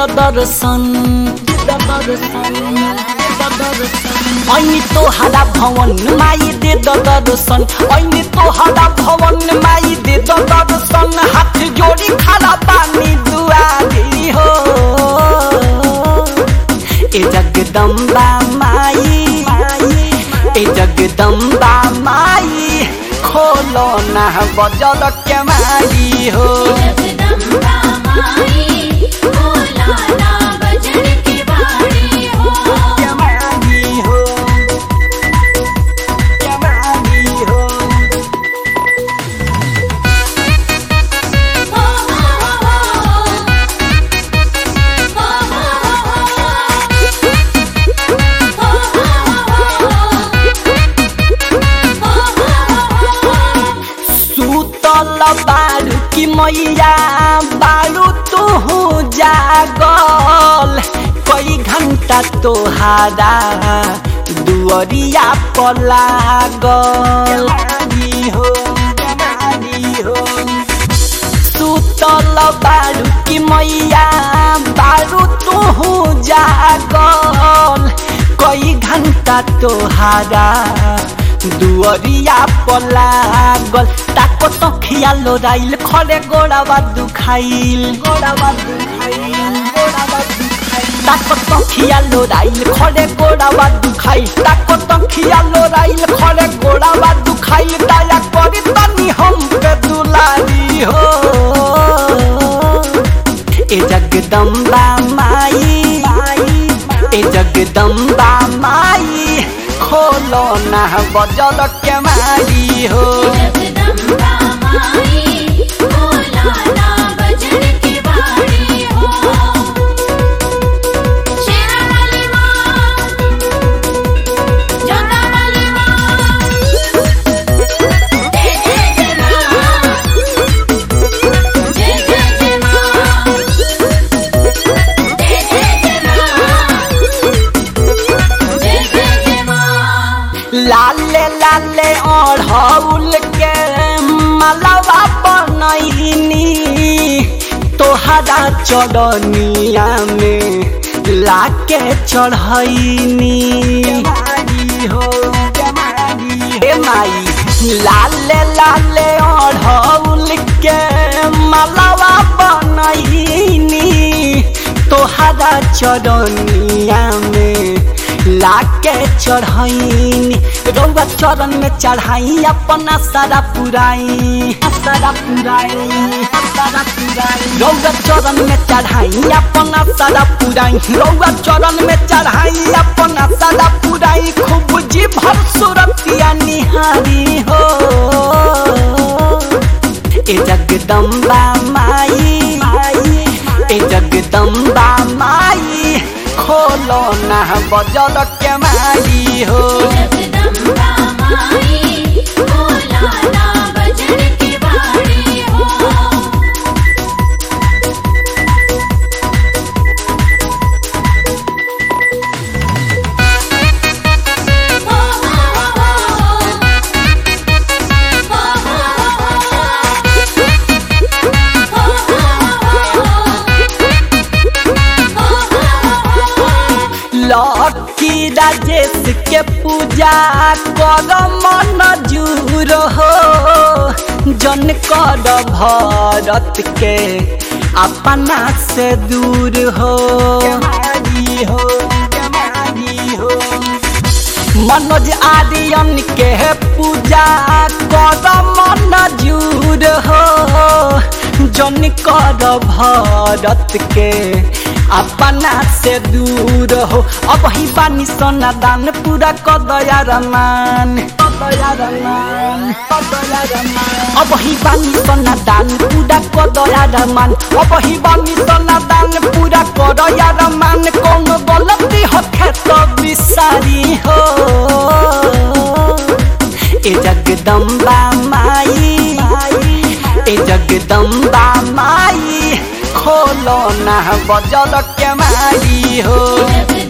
दर्शन दे द दर्शन दे द दर्शन ऐनी तोहरा भवन माई दे द दर्शन ऐनी तोहरा भवन माई दे द दर्शन हाथ जोड़ी खड़ा पानी दुआरी हो ए जगदम्बा माई ए जगदम्बा माई खोलो ना बजल के माई हो जगदम्बा माई भोला ना बजन के बाड़ी हो के माई हो के माई हो हो हो सुतल बारू की मैया बारू तू जागल कई घंटा तोहारा दुअरिया पर लागल हो हो सुतल बारू की मैया बारू तू जागल कई घंटा तोहारा दुअरिया पर लागल ताको तो खियालो राइल खरे गोड़ावा दुखाइल गोड़ावा दुखाइल गोड़ावा दुखाइल ताको तो खियालो राइल खरे गोड़ावा दुखाइल ताको तो खियालो राइल खरे गोड़ावा दुखाइल दया करी तनी हम पे दुलारी हो ए जगदम्बा माई ए जगदम्बा माई खोलो ना बजल के माई हो जगदम्बा माई भोला ना बजन के बाड़ी हो शेरा वाली माँ जोता वाली माँ जय जय जय माँ जय जय जय माँ जय जय जय माँ जय जय जय माँ लाले लाले ओढ़ौल के मलवा बनैनी तोहरा चढ़निया में लाके चढ़ैनी हो हे माई लाले लाले ओढ़ौल के मलवा बनैनी तोहरा चढ़निया में लाके चढ़ैनी रौआ चरण में चढ़ाई अपना सारा पुराई सारा पुराई सारा पुराई रौआ चरण में चढ़ाई अपना सारा पुराई रौआ चरण में चढ़ाई अपना सारा पुराई खूब जी भर सुरतिया निहारी हो ए जगदम्बा माई ए जगदम्बा माई खोलो ना बजल के माई हो जगदम्बा माई भोला ना बजन के बाड़ी हो हो लकी राजेश के पूजा कर मन जूर हो जन कर भरत के अपना से दूर हो हो हो मनोज आर्यन के पूजा कर मन जूर हो जन कर भरत के अपना से दूर हो अब ही बानी सोना दान पूरा कर दया रमान अब ही बानी सोना दान पूरा कर दया रमान अब ही बानी सोना दान पूरा कर दया रमान कौन गलती हो तो बिसारी हो ए जगदम्बा माई ए जगदम्बा माई खोलो ना बजल के माई हो जगदम्बा